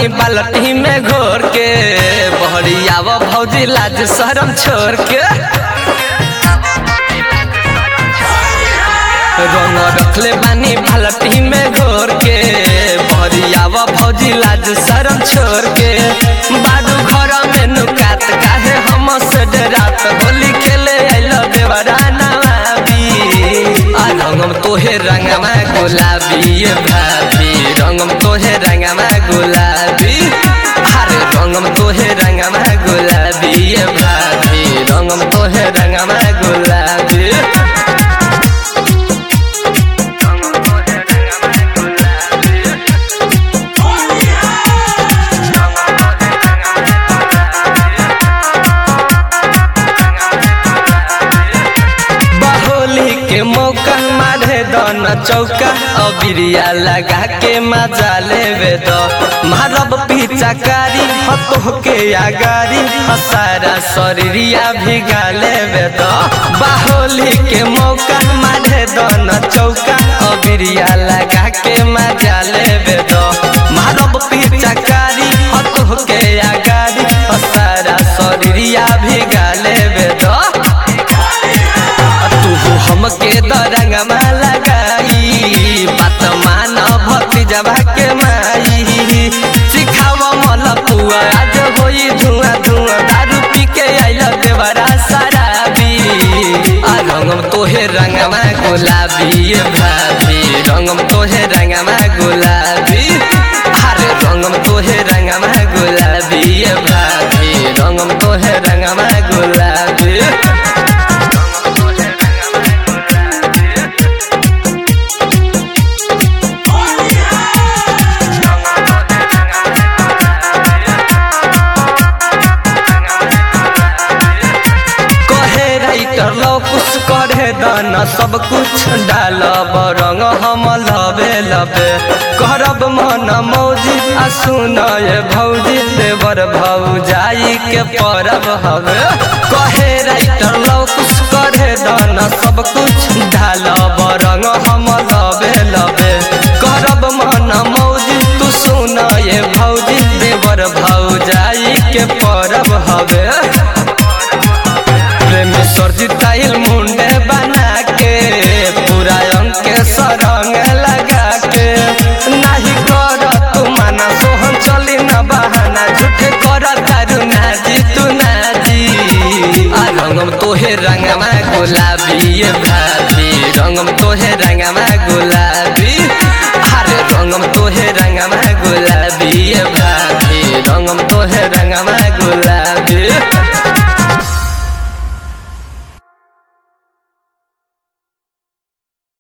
बाल्टी में घोर के बहरियाव भौजी लाज शरम छोड़ के रंग रखले बानी बाल्टी में घोर के बहरियाव भौजी लाज शरम छोड़ के बाडू घर में नुकात काहे हम से डरात होली खेले आइल देवराना आ रंगम तोहे रंगमा गुलाबी ये भाभी रंगम तोहे रंगमा गुलाबी अरे रंगम तोहे रंगमा गुलाबी ये भाभी रंगम तोहे रंगमा गुलाबी बहोली के मौका मारे दन चौका अबिरिया लगा के मजा लेवे द मारब पिचकारी हतो के आगारी हसारा शरीरिया भिगा लेवे द बाहोली के मौका मारे दन चौका अबिरिया लगा के मजा लेवे द मारब पिचकारी हतो के आगारी हसारा शरीरिया भिगा लेवे द तू हमके दरंगमा लगाई बात मान भक्ति जबा के माई सिखाव मल पुआ आज होई धुआं धुआं दारू पी के आइल देवरा शराबी आ रंगम तोहे रंगमा गुलाबी ये भाभी रंगम तोहे रंगमा गुलाबी अरे रंगम तोहे रंगमा गुलाबी ये भाभी रंगम तोहे रंगमा गुलाबी कहे राइटर लो कुछ करे दाना सब कुछ डाल रंग हम लबे लबे करब मन मौजी आ सुन ये भौजी देवर भौजाई के परब हवे कहे राइटर लो कुछ करे दाना सब कुछ डाल रंग हम लबे लबे करब मन मौजी तू सुन ये भौजी देवर भौजाई के परब हवे प्रेम सरजिताइल मुंडे बना के पूरा अंक के सरंग लगा के नाही कर तू माना सोहन चली न बहाना झूठे कर तारू नाजी तू नाजी आ रंगम तोहे रंगमा गुलाबी ये भाभी रंगम तोहे रंगमा गुलाबी